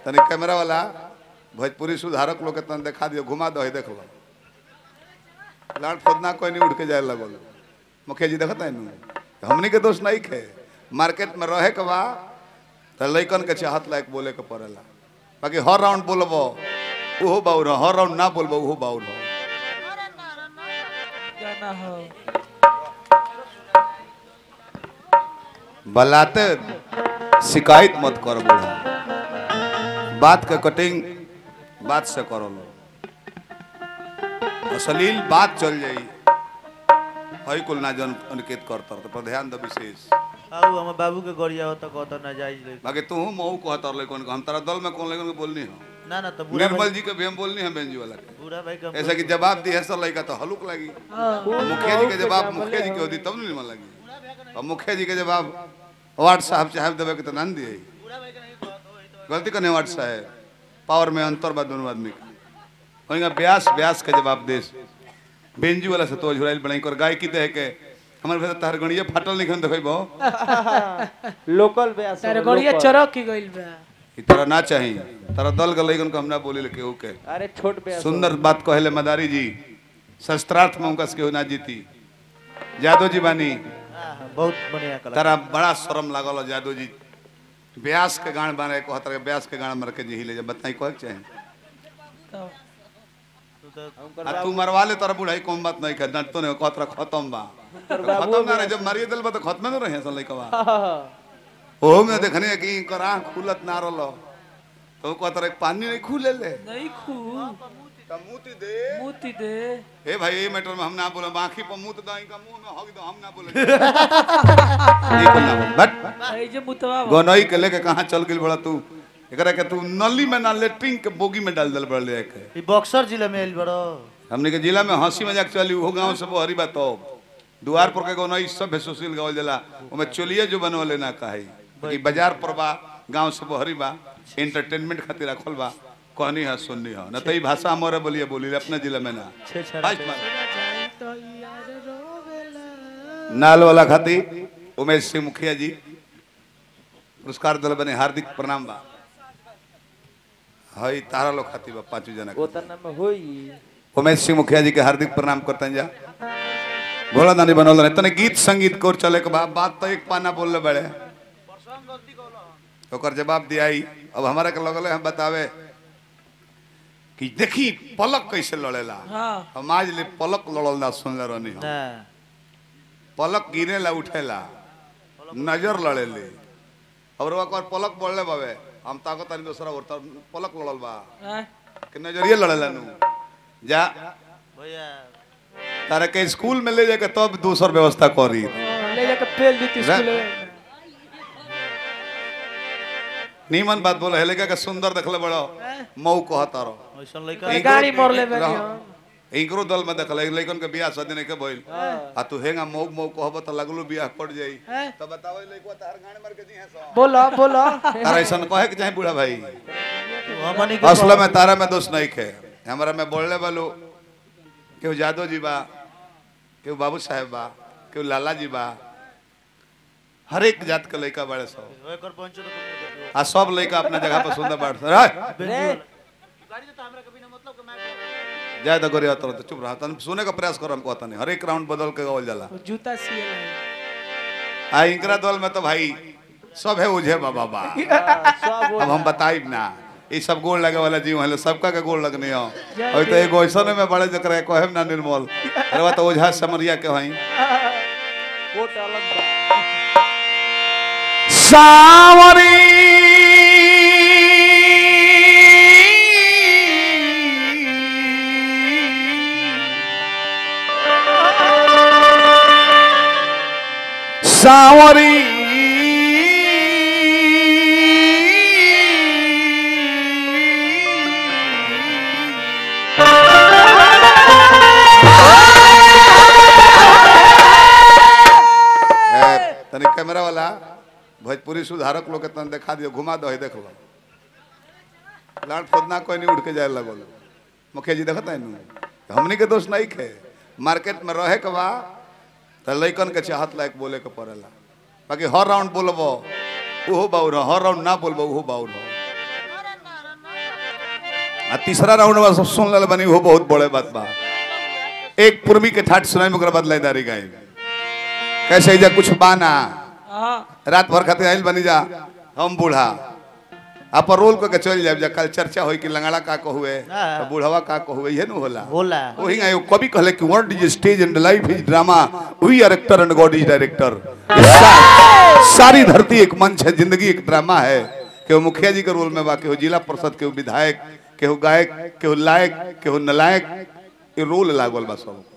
तनी कैमरा वाला भोजपुरी सुधारक लोग के तन देखा दियो घुमा दो देख लो लाड़ फोदना कोई नहीं उठ के जाए लगल मुखिया जी देखता है नु हमनी के दोस्त नहीं खे मार्केट में रहे के बा तो लइकन के चाहत लायक बोले के पड़ेला बाकी हर राउंड बोलबो ओहो बाउर हो हर राउंड ना बोलबो ओहो बाउर हो गाना हो बलाते शिकायत मत कर बूढ़ा बात के कटिंग बात से करो लो अश्लील बात चल जाई हई कुल ना जन अनिकेत करतर तो पर ध्यान दो विशेष आऊ हम बाबू के गरिया हो तो कहता ना जायज ले बाकी तू मऊ कहतर ले कौन हम तारा दल में कौन लेकिन बोलनी हो ना ना तो बुरा निर्मल भाई जी के भी हम बोलनी है बेंजी वाला के बुरा भाई का ऐसा कि जवाब दी है सर लड़का तो हलुक लगी मुखिया जी के जवाब मुखिया जी के होती तब नहीं मन लगी और मुखिया जी के जवाब वार्ड साहब चाहे देवे के तो ना दिए गलती करने वार्ड साहब पावर में अंतर बा दोनों आदमी का वहीं ब्यास ब्यास के जवाब देश बेंजू वाला से तो झुराइल बनाई कर गाय की दे के हमारे भीतर तार गणिया फाटल निखन देखै बो लोकल ब्यास तारे गड़िया चरक की गइल बा ई तरह ना चाही तारा दल के लइकन को हम ना बोली ले केहू के अरे छोट ब्यास सुंदर बात कहले मदारी जी शस्त्रार्थ में उनका से केहू ना जीती जादव जी बानी हाँ, बहुत बढ़िया कला तारा बड़ा शर्म लागल हो जादव जी ब्यास के गान बने कहतर के ब्यास के गान मर के जी ले जा बताई कह के चाहे तो तू तो आ तू मरवा ले तारा बुढ़ाई कम बात नहीं कर डंटतो नहीं कहतर खत्म बा खत्म ना रहे जब मरिए दिल बा तो खत्म न रहे सन लइकवा ओहो में देखने कि इनकर आंख खुलत ना रहलो तो कहतर एक पानी नहीं खुले ले नहीं खू मुती दे मोती दे ए भाई ये मैटर में हम ना बोले बाकी पर मुंह तो दाई का मुंह में हग दो हम ना बोले ये बोलना बोल बट ए जे मुतवा बा। गोनई के लेके कहां चल गेल बड़ा तू एकरा के तू नली में ना लेटरिंग के बोगी में डाल दल बड़ा ले के ई बक्सर जिला में आइल बड़ो हमने के जिला में हंसी मजाक चली वो गांव से हरी बात हो द्वार पर के गोनई सब है सुशील गावल जला ओमे चोलिए जो बनवले ना काहे कि बाजार पर बा गांव से हरी बा एंटरटेनमेंट खातिर रखल बा कहनी है सुननी है न तो ई भाषा हमारे बोलिए बोली अपने जिला में ना छे छे बाइक मार। जाए तो यार रोवेला नाल वाला खाती उमेश सिंह मुखिया जी पुरस्कार दल बने हार्दिक प्रणाम बा हई तारा लोग खाती बा पांचों जना के। ओतना में होई उमेश सिंह मुखिया जी के हार्दिक प्रणाम करते जा भोला दानी बनौल रहे तने गीत संगीत कोर चले के बाद बात तो एक पाना बोल ले बड़े ओकर जवाब दियाई अब हमारा के लगल है हम बतावे कि देखी पलक कैसे लड़ेला हां हम आज ले पलक लड़ल ना सुनले रहनी हम ना पलक गिरेला उठेला नजर लड़ेले और ओकर पलक बढ़ले बावे हम ताकत तानी दूसरा और तर पलक लड़ल बा हैं? कि नजरिए लड़ेला नु जा भैया तारा के स्कूल में ले जाके तब दूसर व्यवस्था करी हाँ, ले जाके पेल दी थी रा- स्कूल में नीमन बात बोले हेले के सुंदर देखले बड़ो मऊ कहता रहो ऐसन लइका इनकरो- गाड़ी मोड़ ले रहो। बानी हम। इनकरो दल में देखल लइकन के बियाह शादी नहीं के भइल आ तू हेंगा मऊ मऊ कहब त लगलो बियाह पड़ जाई हैं? तो बतावे लइकवा तार गाने मार के जी है सो बोलो बोलो तारा ऐसन कहे के चाहे बूढ़ा भाई हमनी के असल में तारा में दोष नहीं खे हमारा में बोलने वालो केहू यादव जी बा केहू बाबू साहेब बा केहू लाला जी बा हर एक जात के लड़का बड़े सब एकर पंचो तो कम आ सब लड़का अपना जगह पर सुंदर बाढ़ जाए तो गोरी तो चुप रहा तन सुने का प्रयास कर हम कहता नहीं हर एक राउंड बदल के गावल जाला वो जूता सिए आ इंकरा दल में तो भाई सब है उझे बाबा बा सब अब हम बताइब ना ये सब गोल लगे वाला जीव है सबका के गोल लगने हो और तो एगो ऐसा में बड़े जकरा कहब ना निर्मल अरे बा तो ओझा समरिया के हई कोट अलग बा सावरी सावरी ए, तनी कैमरा वाला भोजपुरी सुधारक लोग के तन देखा दियो घुमा दो देख लो लाट खोदना कोई नहीं उठ के जाए लगल मुखिया जी देखता है नु हमनी के दोस्त नहीं खे मार्केट में रहे के बा तो लइकन के चाहत लायक बोले के पड़ेला बाकी हर राउंड बोलबो ओहो बाउर हो हर राउंड ना बोलबो ओहो बाउर हो आ तीसरा राउंड में सब सुन ले बनी वो बहुत बड़े बात बा एक पूर्वी के ठाट सुनाई में ओकरा बाद लयदारी गाय कैसे जा कुछ बाना हाँ रात भर खातिर आइल बनी जा हम बूढ़ा आप रोल को के चल जाए जा कल चर्चा होई कि लंगड़ा का कहुए हाँ। तो बूढ़वा का कहुए ये न होला होला वही आयो कभी कहले कि world is stage and life is drama we are actor and God is director सारी धरती एक मंच है जिंदगी एक ड्रामा है केहू मुखिया जी के रोल में बा केहू जिला परिषद केहू विधायक केहू गायक केहू लायक केहू नलायक ये रोल लागल बा सब